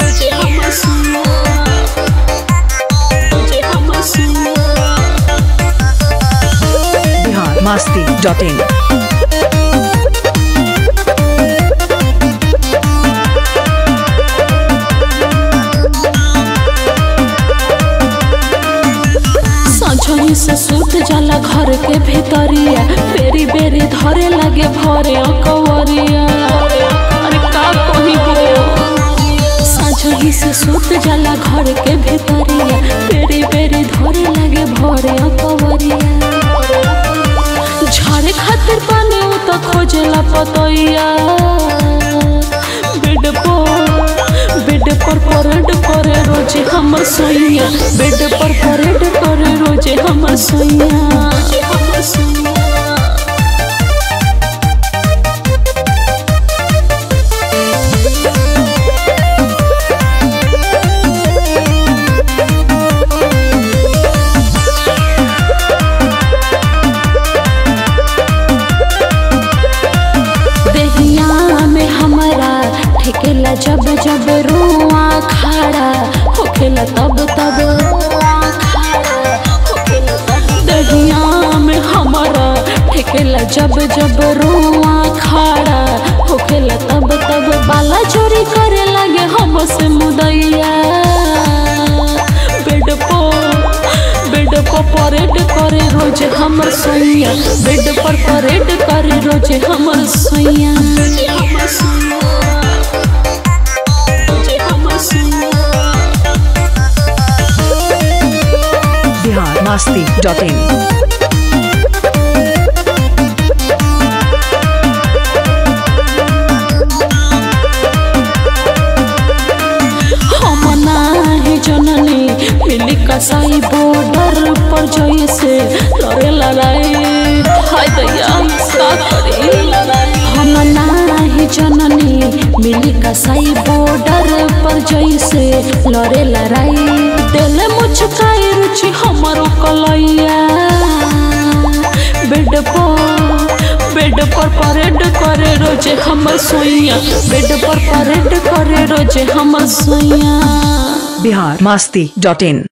रोजे हमर सुइया रोजे हमर सुइया बिहार मस्ती डॉट इन संझोही से सूत जाला घर के भीतरिया बेरी बेरी धरे लगे भरे कवरिया अरे का कोही हो संझोही से सूत जाला घर के भीतरिया बेरी बेरी धरे लगे भरे कवरिया झाड़े खातिर पानी उ तो खोजेला पतैया बेड पर बेड पर परेड करे रोजे हमर सोइया बेड पर परेड करे रोजे हमर सोइया हमर सोइया देहिया में हमारा ठेकेला जब जब रुआ खड़ा होखेला तब तब देहिया में हमारा ठेकेला जब जब रुआ खड़ा होखेला तब तब बाला चोरी करे लगे हमसे मुदैया बेड पर बेड पर परेड करे रोज हमर सोइया बेड पर परेड करे रोज हमर सोइया हमर सोइया रोजे हमर सोइया बिहार मस्ती डॉट इन हम नाही जननी मिली कसाई बॉर्डर पर जैसे लड़े लड़ाई हाय दैया का करी हम नाही जननी मिली कसाई बॉर्डर पर जैसे लड़े लड़ाई दिल मुचकाई रुचि हमारो कलैया बेड पर बेड पर परेड करे रोजे हमर सोइया बेड पर परेड करे रोजे हमर सोइया बिहार मस्ती डॉट इन